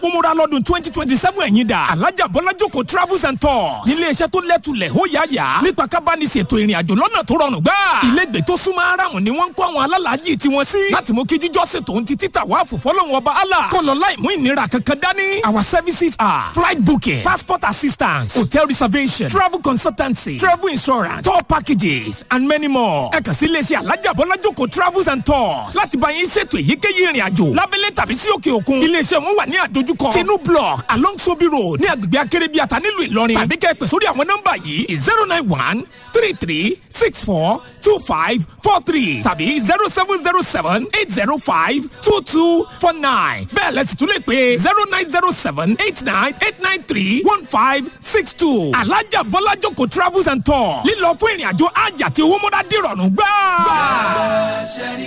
umura lọ́dún twenty twenty seven ẹ̀yìn dà alájà bọ́lájòkó travels and tours nílé iṣẹ́ tó lẹ́tulẹ̀ ó yá yá nípa kábánisètò ìrìn àjò lọ́nà tó rọrùn gbà ilégbè tó súnmọ́ aráàmù ni wọ́n ń kó àwọn alálàájì tiwọn sí láti mú kí jíjọ́sìn tòun ti títà wá fòfọ́lọ́hún ọba allah kọlọ láì mú ìnira kankan dání our services are flight booking passport assistance hotel reservation travel consultancy travel insurance tour packages and many more ẹ kàn sí iléeṣẹ́ alájà bọ́lájòkó travels and tours láti bá yín ṣètò èyíkéyìí ìrìn àjò lábẹ́lẹ̀ tàbí sí òkè òkun iléeṣẹ́ wọn wà ní àdójúkọ tinu block along sobi road ní agbègbè akérèbíàtà nílùú ìlọrin tàbí kẹ́ ẹ pè sórí àwọn nọ́mbà yìí zero nine one three three six four two five four three tàbí zero seven zero seven eight zero five two two four nine bẹ́ẹ̀ lẹ́sìn tún lè pè zero nine zero seven eight nine eight nine three one five six two alájà bọ́lájòkó travels and tours lílọ fún ìrìn àjò àjà tí owó mọ́dá dìrọ̀rùn gbáà.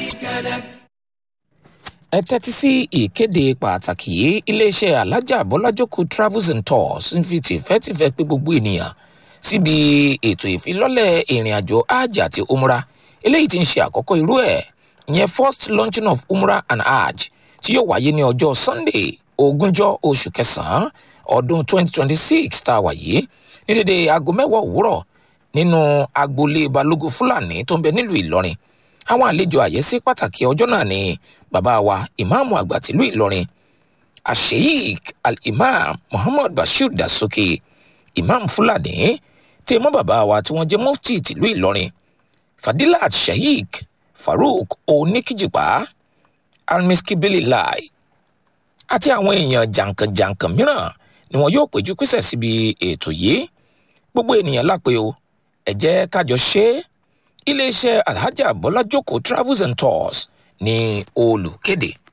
ẹ tẹ́tí sí ìkéde pàtàkì yìí iléeṣẹ́ alájà bọ́lájókòó travels and tours ń fi tìfẹ́tìfẹ́ pé gbogbo ènìyàn síbi ètò ìfilọ́lẹ̀ ìrìn àjò hajj àti umrah eléyìí tí ń ṣe àkọ́kọ́ irú ẹ̀ ìyẹn first launching of umrah and hajj tí yóò wáyé ní ọjọ́ sunday ogúnjọ́ oṣù kẹsàn-án ọdún 2026 tá a wà yìí ní dédé aago mẹ́wàá òwúrọ̀ nínú agboolé balógun fúlàní tó ń bẹ nílùú ìlọrin àwọn àlejò àyẹ́sí pàtàkì ọjọ́ náà ni bàbá wa ìmáàmù àgbà tìlú ìlọrin asheik al-imam muhammad bashir dasoke imam fúlàní tí mọ́ bàbá wa tí wọ́n jẹ́ mufti tìlú ìlọrin fadilat sheik farouk oníkìjìpá almiskibelilai àti àwọn èèyàn jàǹkànjàǹkàn mìíràn ni wọn yóò péjú pésẹ̀ síbi ètò yìí gbogbo ènìyàn lápè o ẹ jẹ́ kájọ ṣe é iléeṣẹ́ alhaja bọ́lájókòó travels and tours ní olùkéde.